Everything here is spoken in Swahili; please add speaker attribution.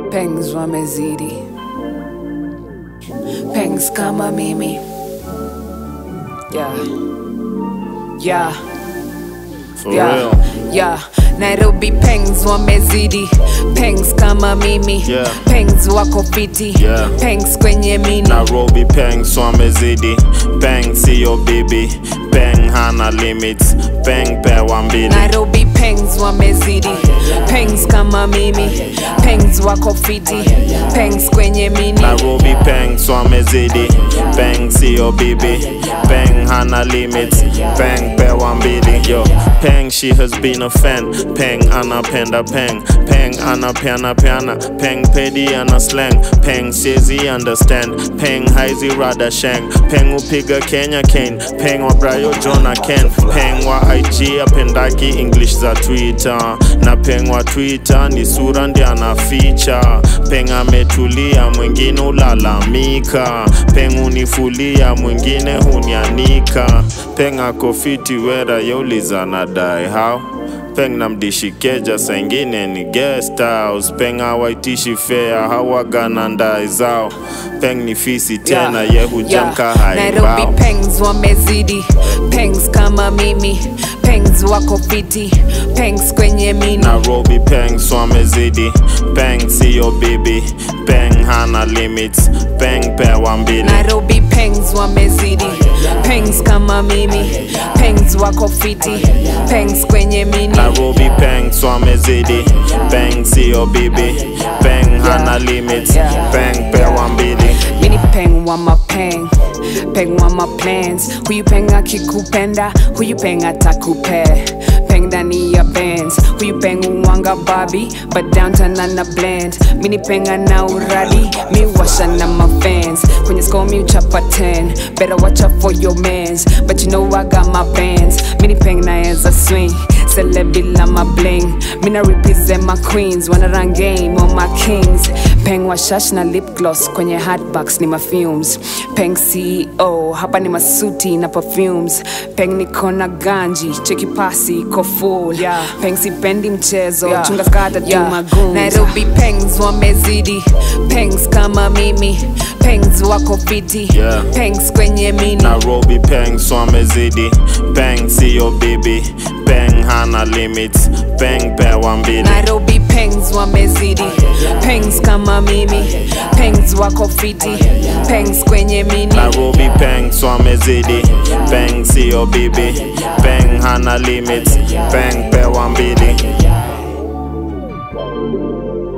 Speaker 1: Pengs wamezidi, pengs kama mimi yeah. Yeah.
Speaker 2: For
Speaker 1: yeah.
Speaker 2: real.
Speaker 1: Yeah. Nairobi pengs wamezidi pengs kama mimi
Speaker 2: Yeah.
Speaker 1: pengs wako fiti
Speaker 2: Yeah.
Speaker 1: pengs kwenye mini
Speaker 2: Nairobi peng swamezidi peng siyo bibi peng hana limits peng pewa mbili
Speaker 1: Nairobi pengs wamezidi pengs kama mimi pengs wako fiti pengs kwenye mini
Speaker 2: Nairobi peng swamezidi peng siyo bibi peng hana limits peng pewa mbili yo peng she has been a fan peng anapenda peng peng anapeana peana peng pedi ana slang peng siezi understand peng haizi rada shang peng upiga kenya kane peng wa brayo jona ken peng wa ig apendaki english za twitter na peng wa twitter ni sura ndi anaficha peng ametulia mwingine ulalamika peng unifulia mwingine hunianika peng akofiti wera yeuliza nadai how peng namdishikeja saingine ni guest house peng awaitishi fea hawagana ndai zao peng ni fisi tena
Speaker 1: Yeah,
Speaker 2: ye hujamka
Speaker 1: yeah. Nairobi
Speaker 2: haibao
Speaker 1: pengs wamezidi pengs kama mimi pengs wako fiti pengs kwenye mini
Speaker 2: Nairobi peng swamezidi peng siyo bibi peng hana limits peng pewa mbili
Speaker 1: Nairobi pengs wamezidi pengs kama mimi pengs wako fiti pengs kwenye mini
Speaker 2: Nairobi peng swamezidi peng siyo bibi peng hana limits peng pewa mbili
Speaker 1: mini peng wa mapeng peng wa maplans huyu peng akikupenda huyu peng atakupe peng ndani ya bands huyu peng uwanga babi but downtown ana blend mini penga na uradi mi washa na mafans kwenye score mi uchapa 10 better watch out for your mans but you know I got my bands mini peng naeza swing celebila my bling mina represent my queens wanna run game on my kings peng wa shash na lip gloss kwenye hotbox ni mafumes peng ceo hapa ni masuti na perfumes peng niko na ganji cheki pasi iko full yeah. peng sipendi mchezo yeah. chunga skata yeah. magoons nairobi pengs wamezidi pengs kama mimi pengs wako fiti
Speaker 2: Yeah.
Speaker 1: pengs kwenye mini
Speaker 2: Nairobi peng swamezidi peng siyo bibi peng hana limits peng pewa mbili
Speaker 1: Nairobi pengs wamezidi pengs kama mimi pengs wako fiti pengs kwenye mini
Speaker 2: Nairobi peng swamezidi peng siyo bibi peng hana limits peng pewa mbili